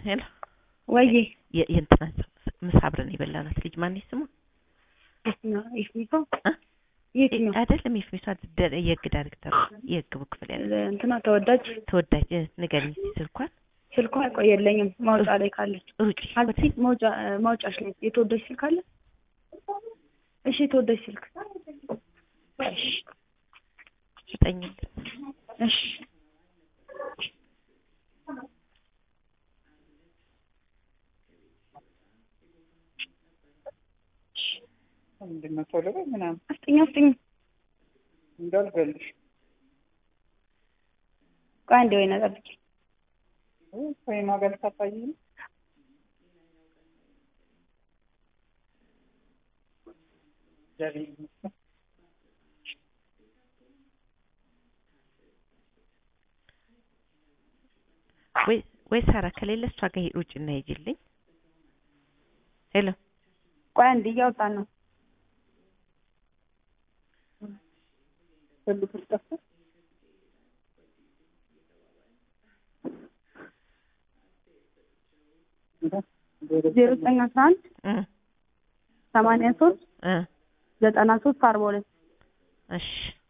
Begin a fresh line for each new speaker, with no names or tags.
ሄሎ
ወይዬ
የ- የእንትናን ምሳ አብረን የበላናት ልጅ ማነች ስሟ?
የትኛው የፊቷ
እ?
የትኛው
አይደለም የፊቷ ደ- የህግ ዳይሬክተር የህግ ክፍል ያለ
እንትና ተወዳጅ
ተወዳጅ እ፣ ንገሪኝ እስኪ ስልኳን
ስልኳ ቆይ የለኝም ማውጫ ላይ ካለች
ሩጪ
አዚ መውጫ ማውጫሽ ላይ የተወዳጅ ስልክ አለ እሺ የተወዳጅ ስልክ እሺ
ስጠኝ
እሺ
ምንድን ነው ቶሎ በይ ምናምን
አስጠኝ አስጠኝ
እንዳልገልሽ
ቆይ አንዴ ወይና ጠብቂ
ወይ ማገል ታጣይ
ወይ ወይ ሳራ ከሌለ እሷ ጋር ሂድ ውጭ እና ሂጂልኝ ሄሎ
ቆይ አንዴ እያወጣን ነው
ፈልጉት ጠፋ
ዜሮ ዘጠኝ አስራ አንድ
እ
ሰማንያ ሶስት
እ
ዘጠና ሶስት አርባ ሁለት
እሺ